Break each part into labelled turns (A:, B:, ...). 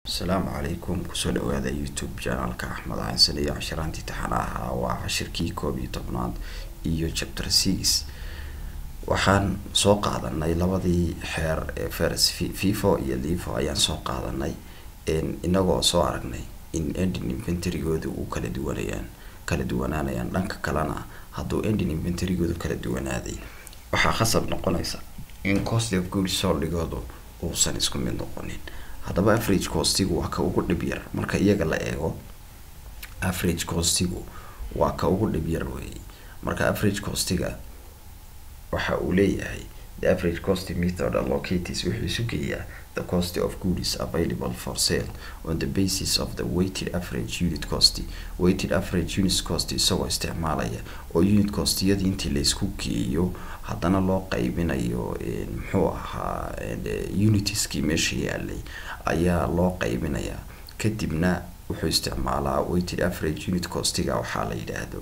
A: asalaamu calaykum kusoo dhawaada youtube janalka axmed xasan iyo cashiraantii taxana ahaa waa cashirkii koob iyo tobnaad iyo chapter six waxaan soo qaadanay labadii xeer ee fers fifa iyo livo ayaan soo qaadanay inagoo soo aragnay in endin inventarygooda uu kala duwanayaan kala duwanaanayaan dhanka kalena hadduu endin inventarygoodu kala duwanaaday waxaa khasab noqonaysa in cost of goods soldhigoodu uusan isku mid noqonin haddaba average costigu waa ka ugu dhib yar marka iyaga la eego average costigu waa ka ugu dhib yar wey marka average costiga waxa uu leeyahay the average cost method allocates wuxuu isu geeyaa the cost of goods available for sale on the basis of the weighted average unit cost weighted average unit cost isagoo isticmaalaya oo unit costiyadii intii laisku geeyo haddana loo qaybinayo muxuu ahaa unitiskii meesha yaalay ayaa loo qaybinayaa kadibna wuxuu isticmaalaa weighted average unit costiga waxaa la yidhaahdo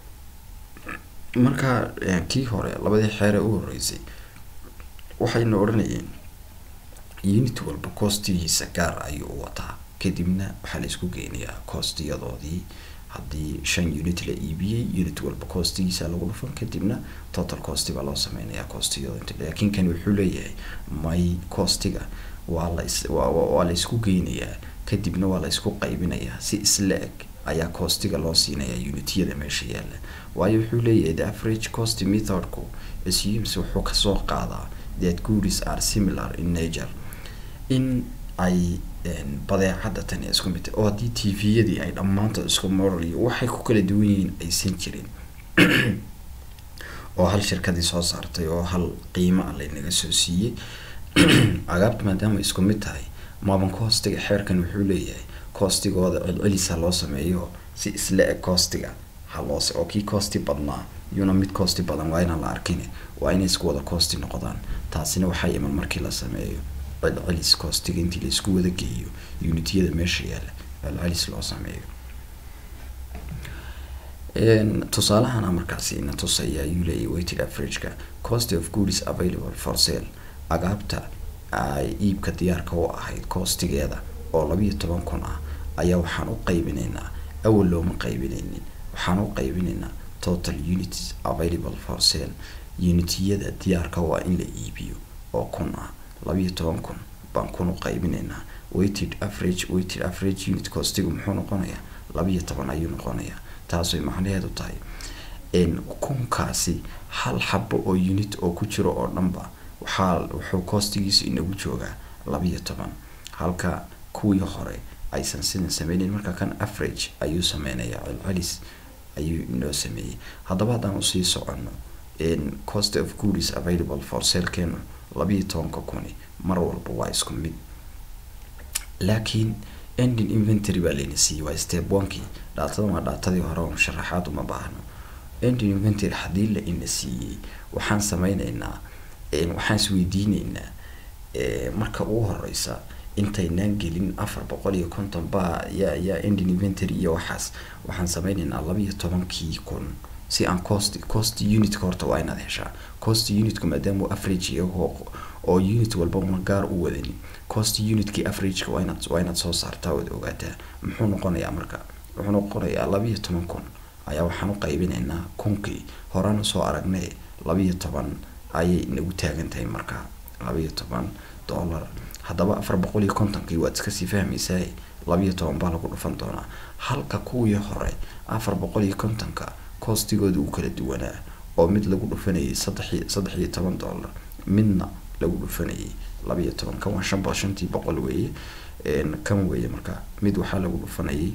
A: marka kii hore labadii xeere u horeysay waxayna odhanayeen unit walba costigiisa gaar ayuu wataa kadibna waxaa la isku geynayaa costiyadoodii haddii shan unit la iibiyey unit walba costigiisa lagu dhufan kadibna total costi baa loo sameynayaa costiyado laakiin kan wuxuu leeyahay may costiga waa la waa la isku geynayaa kadibna waa la isku qaybinayaa si isla eg ayaa costiga loo siinayaa unityada meesha yaalla waayo wuxuu leeyahay the average cost methodku assumes wuxuu kasoo qaadaa that goods are similar in nature in ay badeecada tani isku mid oo haddii t v-yadii ay dhammaantood isku moral iyo waxay ku kala duwan yihiin aysan jirin oo hal shirkadii soo saartay oo hal qiimo a laynaga soo siiyey agaabta maadaama isku mid tahay maaban costiga xeerkan wuxuu leeyahay costigooda celcelisa loo sameeyo si isla eg costiga haloose oo kii costi badnaa iyuna mid costi badan waa inaan la arkin waa inay isku wada costi noqdaan taasina waxaa iman markii la sameeyo celcelis costiga intii la isku wada geeyo unityada meesha yaalla celcelis loo sameeyo tusaalahana markaasi ina tusaya ayuu leeyahy weighted averageka cost of goods available for sale agaabta ay iibka diyaarka u ahayd costigeeda oo labiiyo toban kun ah ayaa waxaan u qaybinaynaa awal looma qaybinaynin waxaan u qaybinaynaa total units available for sale unitiyada diyaarka waa in la iibiyo oo kun ah labiiyo toban kun baan kun u qaybinaynaa weighted average weighted average unit costigu muxuu noqonayaa labiiyo toban ayuu noqonayaa taasay macnaheedu tahay kunkaasi hal xabo oo unit oo ku jiro oo dhanba waxaa wuxuu costigiisu inagu joogaa labiiyo toban halka kuwii hore aysan sidan sameyneyn marka kan average ayuu sameynayaa celcelis ayuu inoo sameeyey haddaba haddaan usii soconno cost of goods available for salekeenu labiiyo tobanka kuni mar walba waa isku mid laakiin ending inventory baa layna siiyey waa step onkii dhaatadan waa dhaatadii hore oo sharaxaad uma baahno ending inventory haddii la ina siiyey waxaan sameyneynaa waxaan isweydiineynaa marka ugu horeysa intaynaan gelin afar boqol iyo konton baa ya ya ending inventory iyo waxaas waxaan sameyneynaa labiiyo tobankii kun si aan cost cost unitka horta waa inaad heshaa cost unitka maadaama average iyagoo oo unit walba una gaar u wadanin cost unitkii averageka waa inaad waa inaad soo saartaa ood ogaataa muxuu noqonayaa marka wuxuu noqonayaa labiiyo toban kun ayaa waxaan u qaybinaynaa kunkii horaan usoo aragnay labiiyo toban ayay nagu taagan tahay marka labiiyo toban dollar haddaba afar boqol iyo kontonkii waad iskasii fahmaysaa labiiyo toban baa lagu dhufan doonaa halka kuwii hore afar boqol iyo kontonka costigooda uu kala duwanaa oo mid lagu dhufanayay saddex saddex iyo toban dollar midna lagu dhufanayay labiiyo toban kan waa shan bo shantii boqol weeye kan weeye marka mid waxaa lagu dhufanayay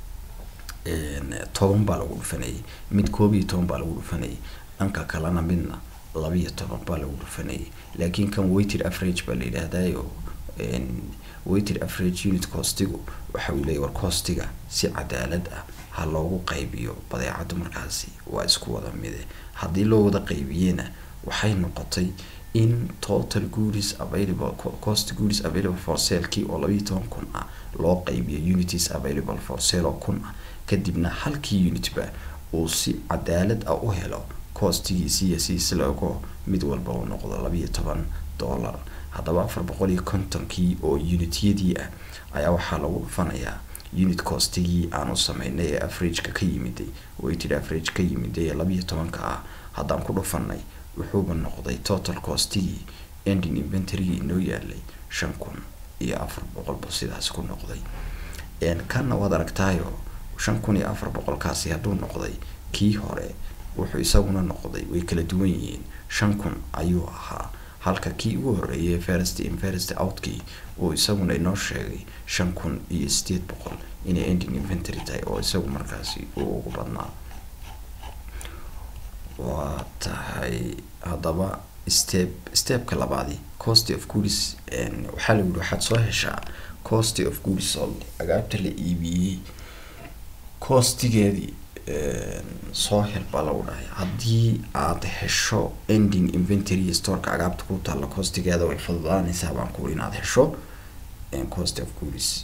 A: toban baa lagu dhufanayay mid koob iyo toban baa lagu dhufanayay dhanka kalena midna labiiyo toban baa lagu dhufanayay laakiin kan weighted average baa la yidhaahdayo weighted average unit costigu waxa uu leeyahy war costiga si cadaalad ah ha loogu qaybiyo badeecadu markaasi waa isku wada mide haddii loo wada qaybiyena waxay noqotay in total goods available cost goods available for sale kii oo labiiyo toban kun ah loo qaybiyo unities available for sale oo kun ah kadibna halkii unitba uu si cadaalad ah u helo costigiisi iyo si isla ogo mid walba uu noqdo labiiyo toban dollar haddaba afar boqol iyo kontonkii oo unityadii ah ayaa waxaa lagu dhufanayaa unit costigii aanu sameynay ee averageka ka yimiday weighted average ka yimiday ee labiyo tobanka ah haddaan ku dhufanay wuxuuba noqday total costigii ending inventarygii inoo yaalay shan kun iyo afar boqolba sidaas ku noqday kanna waad aragtaayo shan kun iyo afar boqolkaasi hadduu noqday kii hore wuxuu isaguna noqday way kala duwan yihiin shan kun ayuu ahaa halka kii ugu horeeyay first in first outkii uu isaguna inoo sheegay shan kun iyo sideed boqol inay ending inventory tahay oo isagu markaasi uu ugu badnaa waa tahay haddaba step stepka labaadi cost of goods waxaa la yidhi waxaad soo heshaa cost of goods sold agaabta la iibiyey costigeedii soo hel baa lagu dhahay haddii aad hesho ending inventory storeka agaabta ku taalla costigeeda way fududaanaysaa baan ku inaad hesho cost of goods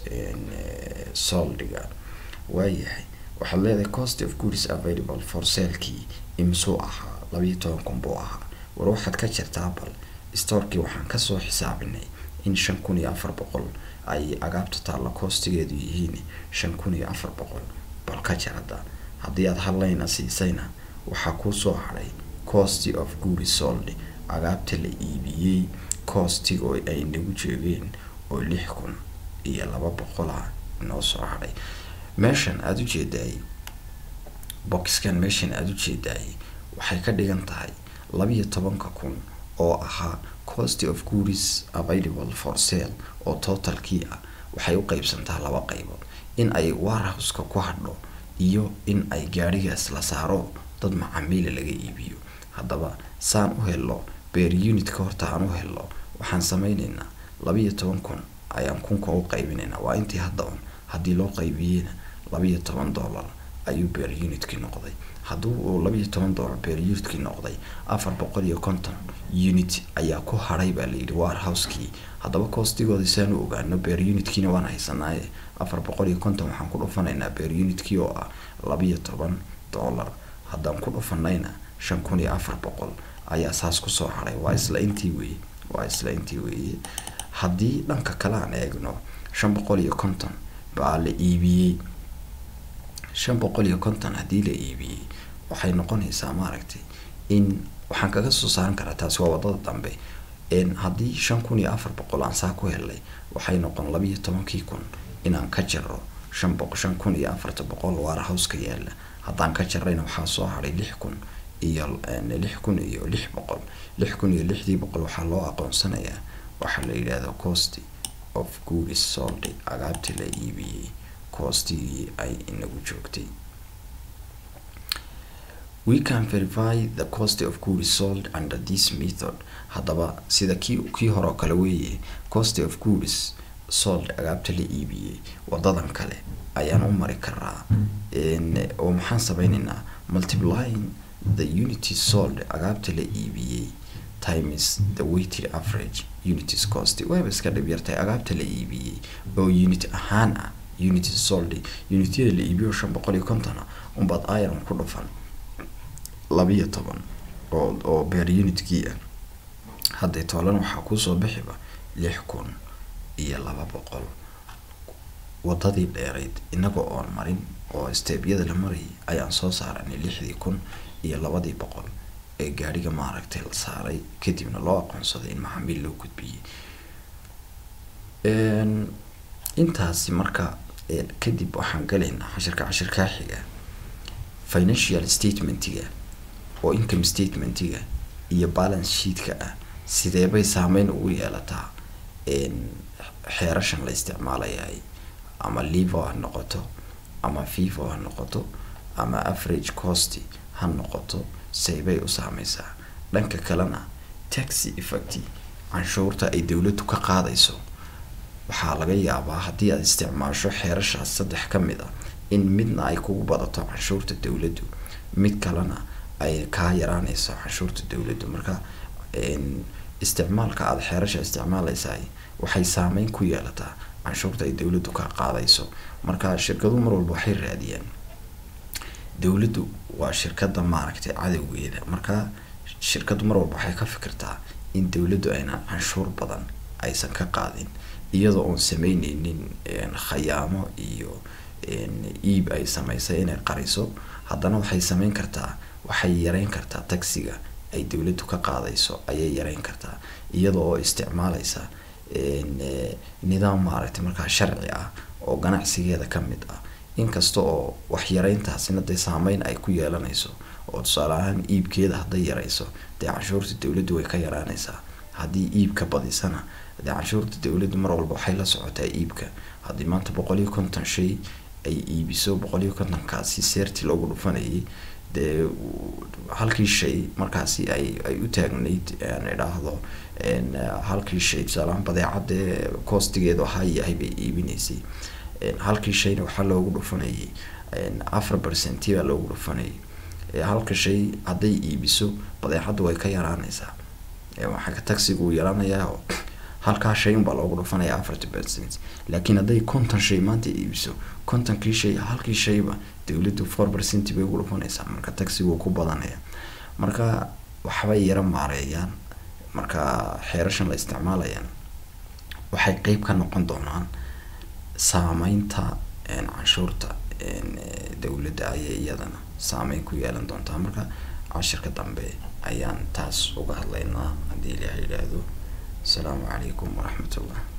A: soldiga waayahay waxaad leedahay cost of goods available for salekii imsuu ahaa labayo toban kun buu ahaa war waxaad ka jirtaa bal storekii waxaan kasoo xisaabinay in shan kun iyo afar boqol ay agaabta taalla costigeedu yihiin shan kun iyo afar boqol bal ka jir hadda haddii aad hadlayna siisayna waxaa kuusoo hadhay cost of goods sold agaabta la iibiyey costiga oo ay nagu jeegeen oo lix kun iyo laba boqol ah inoo soo hadhay meeshan aada u jeedaayay boxkan meeshan aada u jeedaayay waxay ka dhigan tahay labiyo tobanka kun oo ahaa cost of goods available for sale oo totalkii ah waxay u qeybsantaa laba qaybood in ay warhouseka ku hadho iyo in ay gaadhigaas la saaro dad macaamiila laga iibiyo haddaba saan u helo beer unitka horta aan u helo waxaan sameyneynaa labiyo toban kun ayaan kunka u qaybinaynaa waa intii hadda un haddii loo qaybiyeyna labiyo toban dollar ayuu beer unitkii noqday hadduu uu labiyo toban dollar beer unitkii noqday afar boqol iyo konton unit ayaa ku hadhay baa layidhi warhouse-kii haddaba coostigooda saan u ogaano beer unitkiina waan haysanaaye afar boqol iyo konton waxaan ku dhufanaynaa beer unitkii oo ah labiyo toban dollar haddaan ku dhufanayna shan kun iyo afar boqol ayaa saas kusoo hadhay waa isla intii weeye waa isla intii weeye haddii dhanka kale aan eegno shan boqol iyo konton baa la iibiyey shan boqol iyo konton haddii la iibiyey waxay noqonaysaa maaragtay in waxaan kaga soo saaran karaa taasi waa wadada dambe haddii shan kun iyo afar boqol aan saa ku helnay waxay noqon labiyo tobankii kun inaan ka jaro shan boq shan kun iyo afarta boqol warhouseka yaala haddaan ka jarayna waxaa soo hadhay lix kun iyo lix kun iyo lix boqol lix kun iyo lixdii boqol waxaa loo aqoonsanayaa waxaa la yidhaahdo cost of goods sold agaabtii la iibiyey coostigii ay inagu joogtay we can verify the cost of goods sold under this method haddaba sida kii kii hore oo kale weeye cost of goods sold agaabta la iibiyey wadadan kale ayaan u mari karaa oo maxaan sameyneynaa multiplying the unity sold agaabta la iibiyey times the weighted average unities cost wayba iska dhib yartahay agaabta la iibiyey oo unit ahaan ah unity sold unityada la iibiyo shan boqol iyo kontona unbaad iron ku dhufan labiyo toban oo oo beer unitkii ah hadday toolan waxaa kuusoo bixiba lix kun iyo laba boqol wadadii dheerayd inaga oon marin oo steebyada la marayay ayaan soo saaranay lixdii kun iyo labadii boqol ee gaadhiga maaragtay la saaray kadibna loo aqoonsaday in maxaamiil loo gudbiyey intaasi marka kadib waxaan galaynaa cashirka cashirkaa xiga financial statementiga oo income statementiga iyo balance sheetka ah sideebay saameyn ugu yeelataa xeerashan la isticmaalayahay ama livo ha noqoto ama vivo ha noqoto ama average cost ha noqoto saybay u saameysaa dhanka kalena taxi effect canshuurta ay dowladdu ka qaadayso waxaa laga yaabaa haddii aad isticmaasho xeerashaas saddex ka mid a in midna ay kugu badato canshuurta dowladdu mid kalena ay kaa yaraaneyso canshuurta dowladdu marka isticmaalka aada xeerasha isticmaaleysaay waxay saameyn ku yeelataa canshuurta ay dowladdu ka qaadayso marka shirkadu mar walba waxay raadiyaan dowladdu waa shirkada maaragtay cadowgeeda marka shirkadu mar walba waxay ka fikirtaa in dowladdu aynan canshuur badan aysan ka qaadin iyadoo oon sameyneynin khayaamo iyo iib ay sameysay inay qariso haddana waxay sameyn kartaa waxay yareyn kartaa taxiga ay dowladdu ka qaadayso ayay yareyn kartaa iyada oo isticmaaleysa nidaam maaragtay markaa sharci ah oo ganacsigeeda ka mid ah inkasta oo wax yareyntaasina dee saameyn ay ku yeelanayso oo tusaale ahaan iibkeeda hadday yareyso dee canshuurta dowladdu way ka yaraanaysaa haddii iibka badisana dee canshuurta dowladdu mar walba waxay la socotaa iibka haddii maanta boqol iyo konton shay ay iibiso boqol iyo kontonkaasi seerti loogu dhufanayay dee halkii shay markaasi ay ay u taagnayd aan idhaahdo halkii shay tusaalahaan badeecadee coostigeedu ahaa yahay bay iibinaysay halkii shayna waxaa loogu dhufanayay afar percenti baa loogu dhufanayay halka shay hadday iibiso badeecaddu way ka yaraanaysaa waxaa taxigu yaraanayaa halkaa shay unbaa loogu dhufanaya afarty percent laakiin hadday konton shay maanta iibiso kontonkii shay halkii shayba dowladdu four percent bay ugu dhufanaysaa marka taxigu ku badanaya marka waxbay yara maareeyaan marka xeerashan la isticmaalayaan waxay qeyb ka noqon doonaan saameynta canshuurta dowladda ayay iyadana saameyn ku yeelan doontaa marka cashirka dambe ayaan taas uga hadlaynaa haddii ilaah yidhaahdo asalaamu calaykum waraxmat ullah